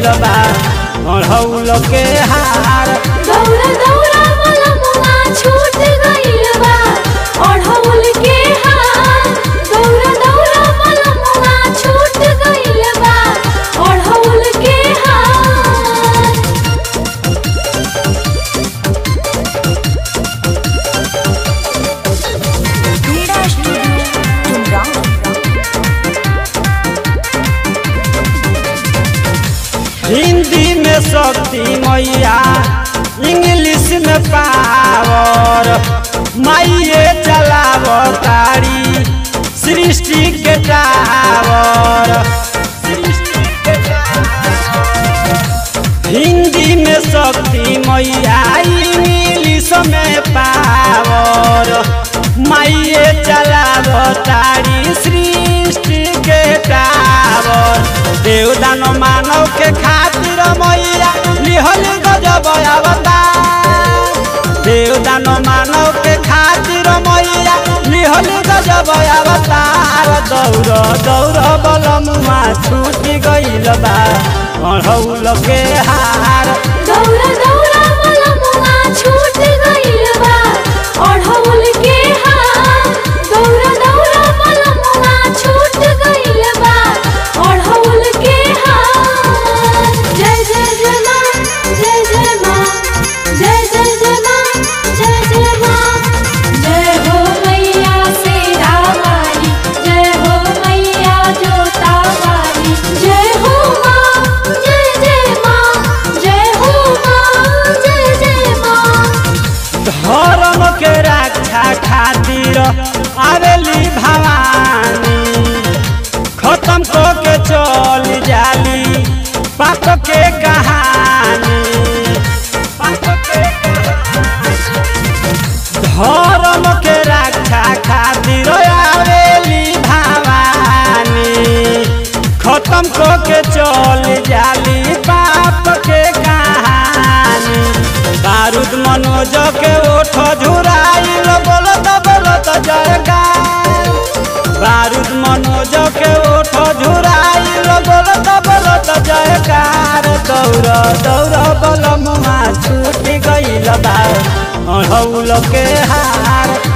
गइल बा अढ़ौल के हार दौरा दौरा वाला मुआ छूट गइल बा अढ़ौल के हार दौरा दौरा वाला मुआ छूट गइल बा अढ़ौल के हार Vida Studio Tumrang. हिंदी में शक्ति मैया इंग्लिश में पावर माइये चलाव तारी सृष्टि के टावर हिंदी में शक्ति मैया इंग्लिश में पावर माइये चलाव तारी सृष्टि के टावर देवदान मानव के खातिर मैया लिहल गजब अवतार देवदान मानव के खातिर मैया लिहल गजब अवतार दौड़ दौड़ बलमुआ छूट गइल बा अढ़ौल के हार दौरा दौरा वाला मुआ छूट गइल बा अढ़ौल के हार दौरा दौरा वाला मुआ छूट गइल बा अढ़ौल के हार जय जय जय माँ जय जय माँ जय जय जय माँ जय जय माँ जय हो मैया शेरा वाली जय हो मैया जोता वाली जय हो माँ जय जय माँ जय हो माँ जय जय माँ धर्म के रक्षा खातिर आवेली भवानी खत्म को के चल जाली पाप के कहानी पाप के धर्म के रक्षा खातिर आवेली भवानी खत्म को के चल जाली पाप के कहानी बारूद मनोज के ओठ झुराइल बोलत बोलत जयकार बारूद मनोज के ओठ झुराइल बोलत बोलत जयकार दौड़ दौड़ बलमुआ छूट गइल बा अढ़ौल के हार